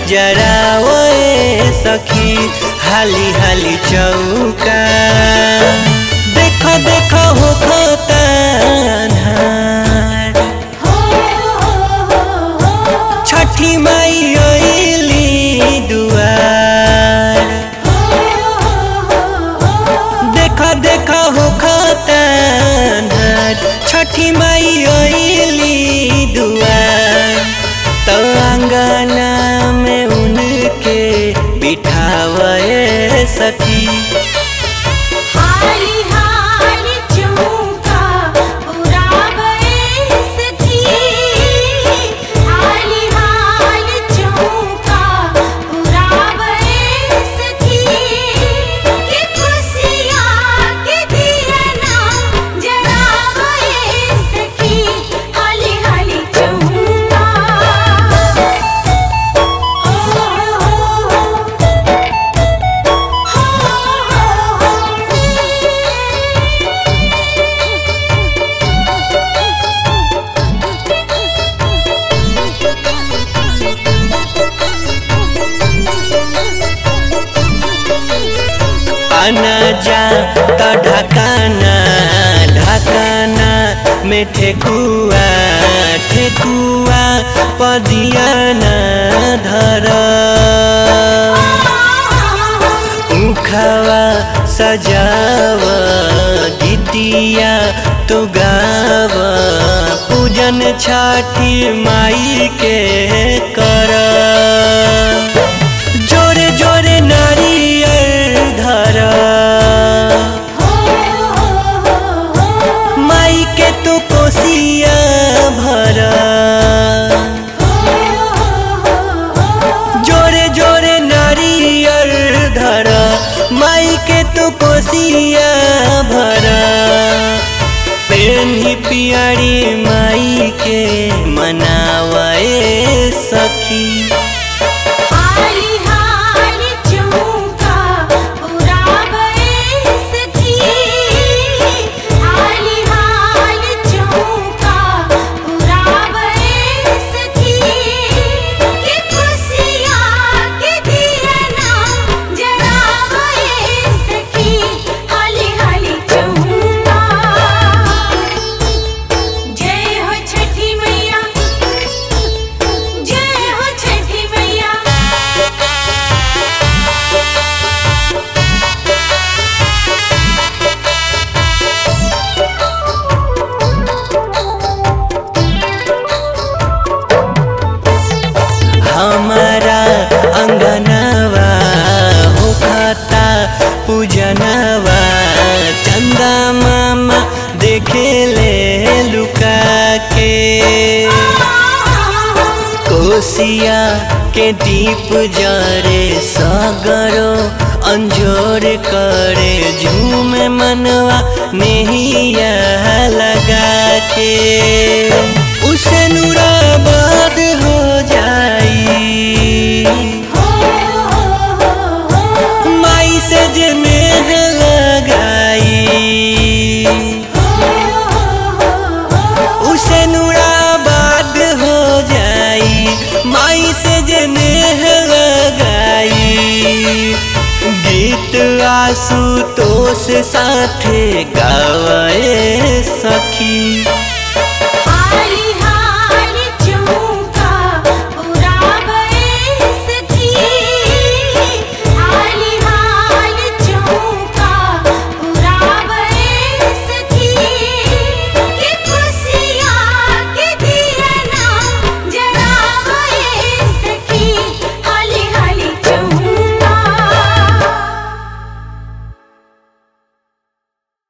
जरावे सखी हाली हाली चौका देख देख हो खतान्हार छठी माई अइली दुआर देख देख हो खतान्हार छठी माई अइली दुआर तो अंगना में उनके बिठावे सखी हाली हाली चौका पुरावे सखी हाली हाली चौका पुरावे सखी के खुशियाँ के दिया ना जरावे सखी हाली हाली चौका आना जा त ढकाना ढकाना में ठेकुआ ठेकुआ पदियाना धर उखवा सजाव गीतिया तो गाव पूजन छठी माई के कर जोरे जोरे नारियल धर माई के तू कोसिया भर जोरे जोरे नारियल धर माई के तू कोसिया भर पेन्ही पियरी माई के मनावे सखी हाली हाली चौका पुरावे सखी हाली हाली चौका पुरावे सखी के खुशियाँ के दिया ना जरावे सखी हाली हाली चौका जय हो छठी मैया जय हो छठी मैया हमारा अंगनवा होखता पूजनवा चंदा मामा देखे ले लुका के कोसिया के दीप जरे सगरो अंजोर करे झूम मनवा नेहिया लगा के उसे नूराबाद हो जाई माई से जे नेह लगाई उसे नूराबाद हो जाई माई से जे नेह लगाई गीत आसुतोष साथे गावे सखी